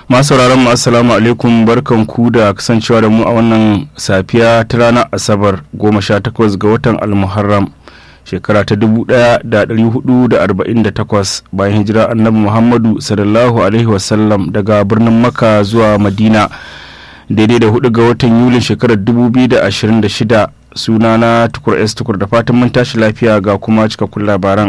masu sauraron mu assalamu alaikum barkan ku da kasancewa da mu a wannan safiya ta ranar asabar 18 ga watan almuharram shekara ta 1448 bayan hijira annabi muhammadu sallallahu alaihi wasallam daga birnin maka zuwa madina daidai da 4 ga watan yulin shekarar 2026 sunana tukur s tukur da fatan mun tashi lafiya ga kuma cikakkun labaran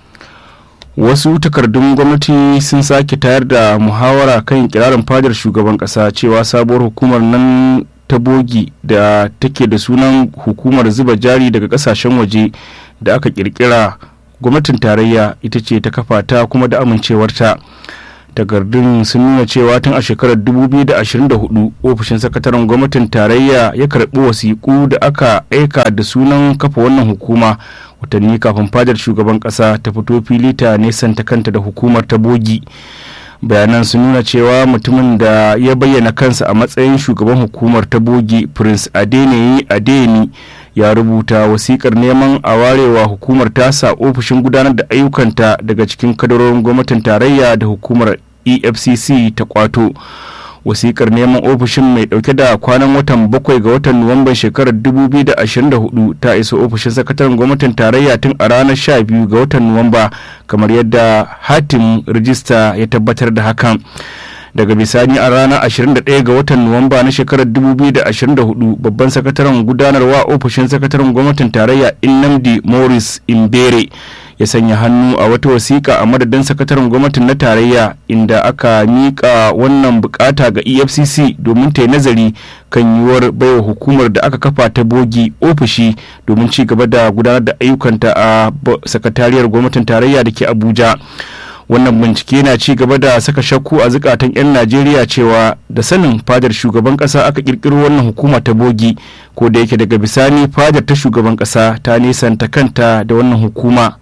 wasu takardun gwamnati sun sake tayar da muhawara kan kirarin fadar shugaban kasa cewa sabuwar hukumar nan ta bogi da take da sunan hukumar zuba jari daga kasashen waje da aka kirkira gwamnatin tarayya ita ce ta kafa ta kuma da amincewarta takardun sun nuna cewa tun a shekarar 2024 ofishin sakataren gwamnatin tarayya ya karbi wasiƙu da aka aika da sunan kafa wannan hukuma watanni kafin fadar shugaban ƙasa ta fito fili ta nesanta kanta da hukumar ta bogi bayanan sun nuna cewa mutumin da ya bayyana kansa a matsayin shugaban hukumar ta bogi prince adeniyi adeni ya rubuta wasikar neman a warewa hukumar tasa ofishin gudanar da ayyukanta daga cikin kadarorin gwamnatin tarayya da hukumar efcc ta kwato wasikar neman ofishin mai dauke da kwanan watan bakwai ga watan nuwamban shekarar 2024 ta isa ofishin sakataren gwamnatin tarayya tun a ranar 12 ga watan nuwamba kamar yadda hatim rijista ya tabbatar da hakan daga bisani a ranar 21 ga watan nuwamba na shekarar 2024 babban sakataren gudanarwa ofishin sakataren gwamnatin tarayya innamdi morris imbere ya sanya hannu a wata wasiƙa a madadin sakataren gwamnatin na tarayya inda aka miƙa wannan bukata ga efcc domin ta yi nazari kan yiwuwar baiwa hukumar da aka kafa ta bogi ofishi domin ci gaba da gudanar da ayyukanta a sakatariyar gwamnatin tarayya da ke abuja wannan bincike na ci gaba da saka shakku a zukatan 'yan najeriya cewa da sanin fadar shugaban kasa aka kirkiro wannan hukuma ta bogi ko da yake daga bisani fadar ta shugaban kasa ta nisanta kanta da wannan hukuma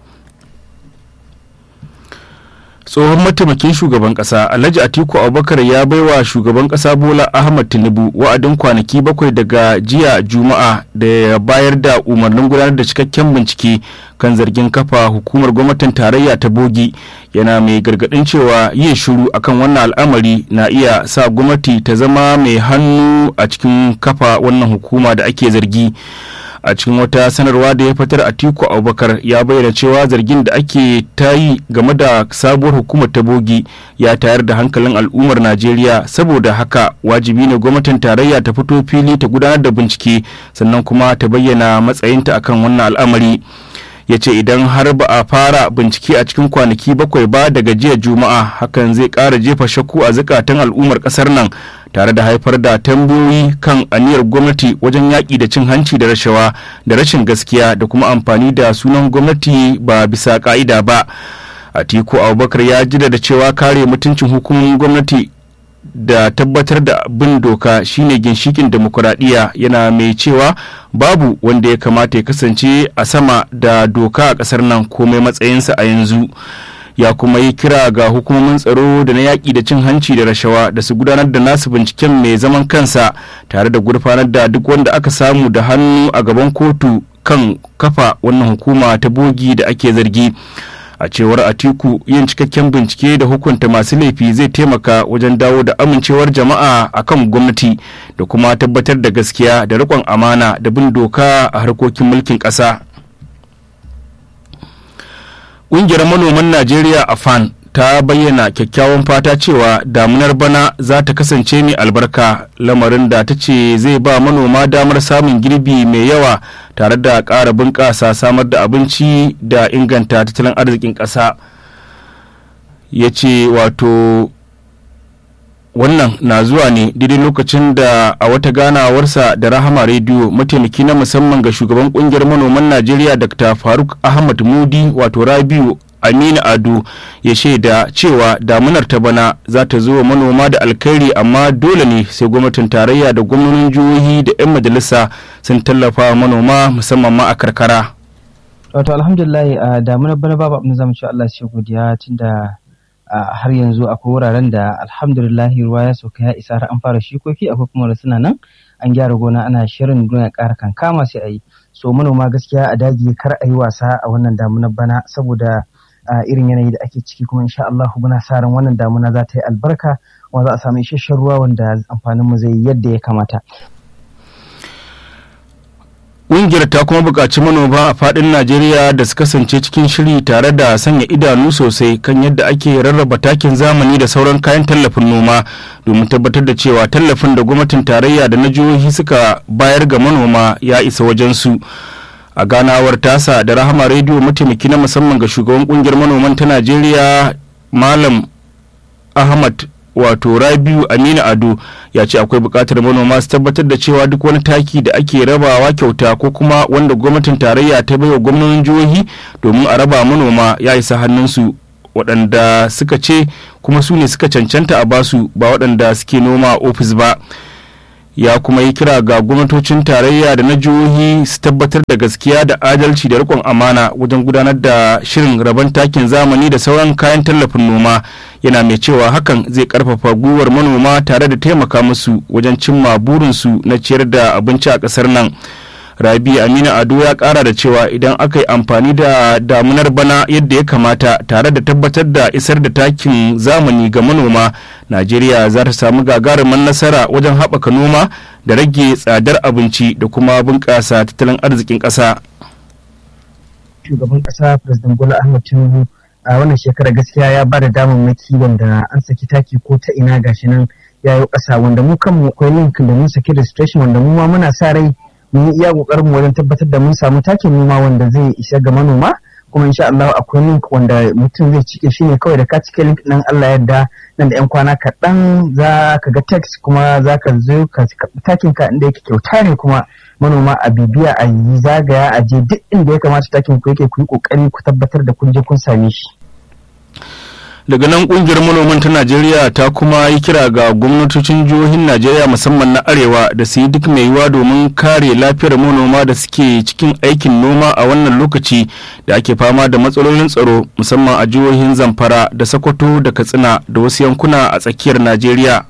tsohon mataimakin shugaban kasa alhaji atiku abubakar ya baiwa shugaban kasa bola ahmad tinubu wa'adin kwanaki bakwai daga jiya juma'a da ya bayar da umarnin gudanar da cikakken bincike kan zargin kafa hukumar gwamnatin tarayya ta bogi yana mai gargadin cewa yin shiru akan wannan al'amari na iya sa gwamnati ta zama mai hannu a cikin kafa wannan hukuma da ake zargi a cikin wata sanarwa da ya fitar a tiku abubakar ya bayyana cewa zargin da ake ta yi game da sabuwar hukumar ta bogi ya tayar da hankalin al'ummar najeriya saboda haka wajibi ne gwamnatin tarayya ta fito fili ta gudanar da bincike sannan kuma ta bayyana matsayinta akan wannan al'amari ya ce idan har ba a fara bincike a cikin kwanaki bakwai ba daga jiya juma'a hakan zai ƙara jefa shakku a zukatan al'ummar ƙasar nan tare da haifar da tambayoyi kan aniyar gwamnati wajen yaƙi da cin hanci da rashawa da rashin gaskiya da kuma amfani da sunan gwamnati ba bisa ƙa'ida ba atiku abubakar ya jida da cewa kare mutuncin hukumomin gwamnati da tabbatar da bin doka shine ginshikin demokuraɗiyya yana mai cewa babu wanda ya kamata ya kasance a sama da doka a ƙasar nan komai matsayinsa a yanzu ya kuma yi kira ga hukumomin tsaro da na yaƙi da cin hanci da rashawa da su gudanar da nasu binciken mai zaman kansa tare da gurfanar da duk wanda aka samu da hannu a gaban kotu kan kafa wannan hukuma ta bogi da ake zargi a cewar atiku yin cikakken bincike da hukunta masu laifi zai taimaka wajen dawo da amincewar jama'a akan gwamnati da kuma tabbatar da gaskiya da riƙon amana da bin doka a harkokin mulkin ƙasa ƙungiyar manoman najeriya a fan ta bayyana kyakkyawan fata cewa damunar bana za ta kasance mai albarka lamarin da ta ce zai ba manoma damar samun girbi mai yawa tare da ƙara bunƙasa samar da abinci da inganta tattalin arzikin ƙasa ya ce wato wannan na zuwa ne daidai lokacin da a wata ganawarsa da rahama rediyo mataimaki na musamman ga shugaban kungiyar manoman najeriya dr faruk ahmad mudi wato rabiu aminu ado ya shaida cewa damunar ta bana za ta zo manoma da alkhairi amma dole ne sai gwamnatin tarayya da gwamnonin jihohi da 'yan majalisa sun tallafa manoma musamman ma a karkara wato alhamdulillah a damunar bana babu abin zamu ci Allah shi godiya tunda har yanzu akwai wuraren da alhamdulillah ruwa ya sauka ya isa har an fara shikoki akwai kuma da suna nan an gyara gona ana shirin gona ƙara kankama sai a yi so manoma gaskiya a daji kar a yi wasa a wannan damunar bana saboda irin yanayi da ake ciki kuma insha Allah muna sa ran wannan damuna za ta yi albarka kuma za a samu isasshen ruwa wanda amfanin mu zai yi yadda ya kamata Ƙungiyar ta kuma buƙaci manoma a faɗin Najeriya da su kasance cikin shiri tare da sanya idanu sosai kan yadda ake rarraba takin zamani da sauran kayan tallafin noma domin tabbatar da cewa tallafin da gwamnatin tarayya da na jihohi suka bayar ga manoma ya isa wajensu. A ganawar tasa da Rahama Rediyo mataimaki na musamman ga shugaban ƙungiyar manoman ta Najeriya Malam Ahmad wato rabiu aminu ado ya ce akwai buƙatar manoma su tabbatar da cewa duk wani taki da ake rabawa kyauta ko kuma wanda gwamnatin tarayya ta baiwa gwamnonin jihohi domin a raba manoma ya isa hannunsu waɗanda suka ce kuma su ne suka cancanta a basu ba waɗanda suke noma a ofis ba ya kuma yi kira ga gwamnatocin tarayya da na jihohi su tabbatar da gaskiya da adalci da rikon amana wajen gudanar da shirin rabon takin zamani da sauran kayan tallafin noma yana mai cewa hakan zai karfafa gwiwar manoma tare da taimaka musu wajen cimma burinsu na ciyar da abinci a ƙasar nan rabi aminu ado ya kara da cewa idan aka yi amfani da damunar bana yadda ya kamata tare da tabbatar da isar da takin zamani ga manoma najeriya za ta samu gagarumin nasara wajen haɓaka noma da rage tsadar abinci da kuma bunƙasa tattalin arzikin ƙasa shugaban ƙasa president bola ahmed tinubu a wannan shekara gaskiya ya ba da damammaki wanda an saki taki ko ta ina gashi nan ya yi ƙasa wanda mu kanmu akwai link da mun saki registration wanda mu ma muna sa rai mun yi iya kokarin mu wajen tabbatar da mun samu takin noma wanda zai isa ga manoma kuma insha Allah akwai link wanda mutum zai cike shi ne kawai da ka cike link nan Allah yadda nan da yan kwana kaɗan za ka ga text kuma za ka zo ka takin ka inda yake kyauta ne kuma manoma a bibiya a yi zagaya a je duk inda ya kamata takin ku yake ku yi kokari ku tabbatar da kun je kun same shi daga nan kungiyar manoman ta najeriya ta kuma yi kira ga gwamnatocin jihohin najeriya musamman na arewa da su yi duk mai yiwa domin kare lafiyar manoma da suke cikin aikin noma a wannan lokaci da ake fama da matsalolin tsaro musamman a jihohin zamfara da sokoto da katsina da wasu yankuna a tsakiyar najeriya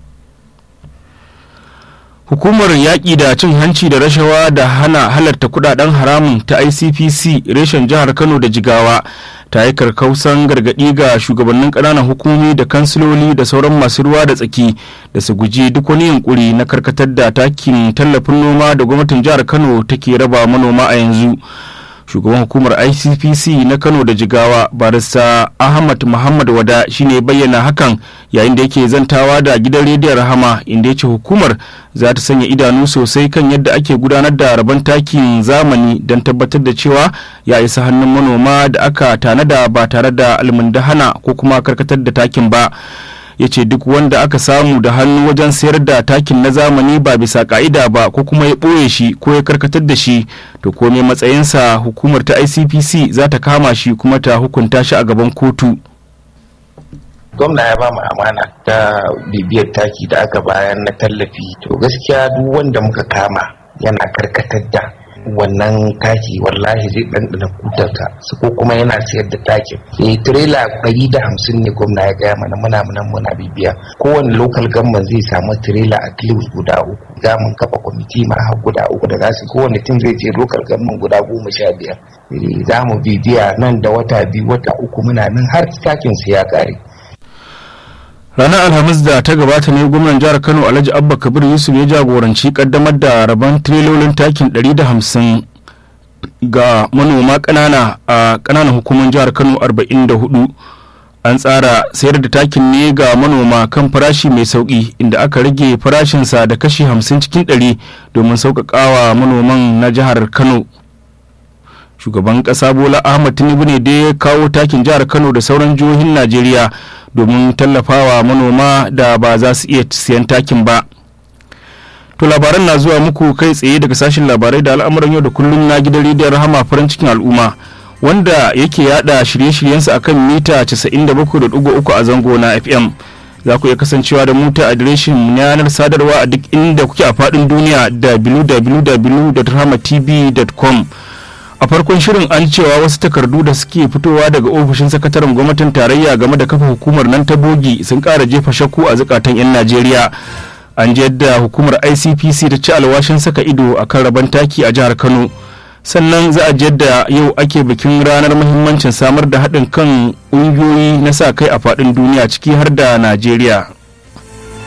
hukumar yaƙi da cin hanci da rashawa da hana halarta kudaden haramun ta icpc reshen jihar kano da jigawa ta yi karkausan gargaɗi ga shugabannin ƙananan hukumomi da kansiloli da sauran masu ruwa da tsaki da su guji duk wani yunkuri na karkatar da takin tallafin noma da gwamnatin jihar kano take raba manoma a yanzu shugaban hukumar icpc na kano da jigawa barista ahmad muhammad wada shine bayyana hakan yayin da yake zantawa da gidan rediyon rahama inda ya ce hukumar za ta sanya idanu sosai kan yadda ake gudanar da rabon takin zamani don tabbatar da cewa ya isa hannun manoma da aka tanada ba tare da almundahana ko kuma karkatar da takin ba ya ce duk wanda aka samu da hannu wajen sayar da takin na zamani ba bisa ka'ida ba ko kuma ya ɓoye shi ko ya karkatar da shi to komai matsayinsa hukumar ta icpc za ta kama shi kuma ta hukunta shi a gaban kotu gwamna ya ba mu amana ta bibiyar taki da aka bayan na tallafi to gaskiya duk wanda muka kama yana karkatar da wannan taki wallahi zai ɗanɗana kutarta su ko kuma yana sayar da takin eh tirela ɗari da hamsin ne gwamna ya gaya mana muna munan muna bibiya kowane lokal gamman zai samu tirela a least guda uku za mun kafa kwamiti ma har guda uku da za su kowane tim zai je lokal gamman guda goma sha biyar za mu bibiya nan da wata biyu wata uku muna nan har takin su ya ƙare ranar alhamis da ta gabata ne gwamnan jihar kano alhaji abba kabir yusuf ya jagoranci kaddamar da rabon tirelolin takin 150 ga manoma kanana a kananan hukumar jihar kano 44 an tsara sayar da takin ne ga manoma kan farashi mai sauki inda aka rage farashinsa da kashi 50 cikin 100 domin sauƙaƙawa manoman na jihar kano shugaban ƙasa bola ahmad tinubu ne da ya kawo takin jihar kano da sauran jihohin najeriya domin tallafawa manoma da ba za su iya siyan takin ba to labaran na zuwa muku kai tsaye daga sashen labarai da al'amuran yau da kullum na gidan rediyon rahama farin cikin al'umma wanda yake yada shirye-shiryensa akan mita 97.3 a zango na fm za ku iya kasancewa da mu ta adireshin yanar sadarwa a duk inda kuke a faɗin duniya www.rahamatv.com a farkon shirin an cewa wasu takardu da suke fitowa daga ofishin sakataren gwamnatin tarayya game da kafa hukumar nan ta bogi sun kara jefa shakku a zukatan 'yan najeriya an ji yadda hukumar icpc ta ci alwashin saka ido a kan rabon taki a jihar kano sannan za a yadda yau ake bikin ranar muhimmancin samar da haɗin kan ƙungiyoyi na sa kai a faɗin duniya ciki har da najeriya